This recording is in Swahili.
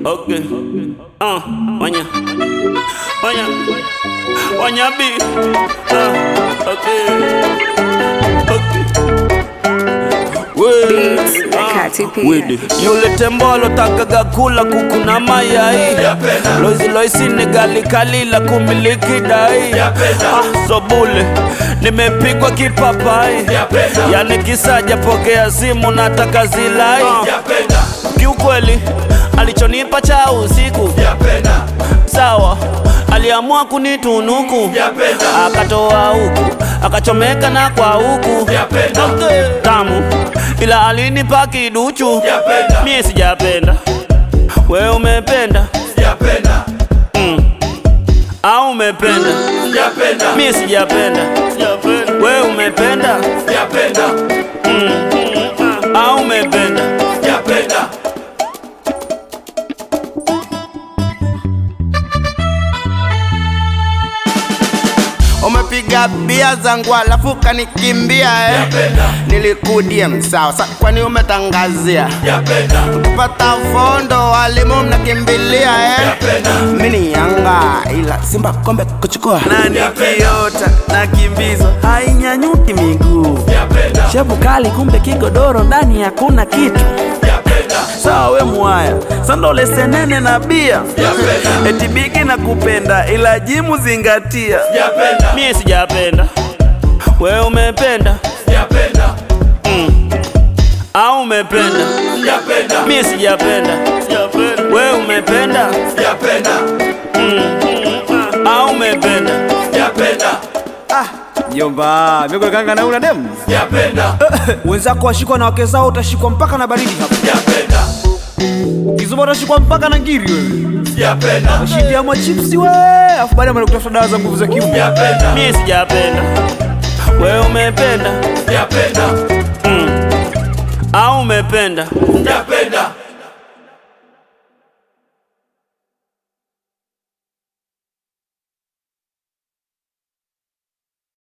Okay. Uh, wanya. Wanya. Wanya B. Uh, okay. Okay. Beats, Akati Pia. Wede. Yule tembo alotakaga kula kuku na mayai loizi loisi ni gali kali la kumiliki dai ah, sobule nimepigwa kipapai yani kisaja pokea simu nataka zilai kiukweli alichonipa cha usiku sawa aliamua kunitunuku akatoa huku akachomeka na kwa huku tamu ila alinipa kiduchu mie sijapenda we umependa mm. au umependa mie sijapenda we umependa mm. au umependa umepiga bia zangu alafu kanikimbia eh. nilikudia msawa sa kwani umetangazia kupata fondo walimu mnakimbilia eh. mini yanga ila simba kombe kuchukua nani kiota na kimbizo hainyanyuki miguu shepu kali kumbe kigodoro ndani hakuna kitu sawa we mwaya sandole senene na bia eti bigi na kupenda ila jimu zingatia mie sijapenda we umependa mm. au umependa mie sijapenda we umependa mm. au umependa Jomba, miko kanga na una demu. Wenzako washikwa na wake zao utashikwa mpaka na baridi hapa. Kizuba utashikwa mpaka na ngiri wewe. Nashindia machipsi we, afu baadaye mwana kutafuta dawa za nguvu za kiume. mie sijapenda we umependa mm. au umependa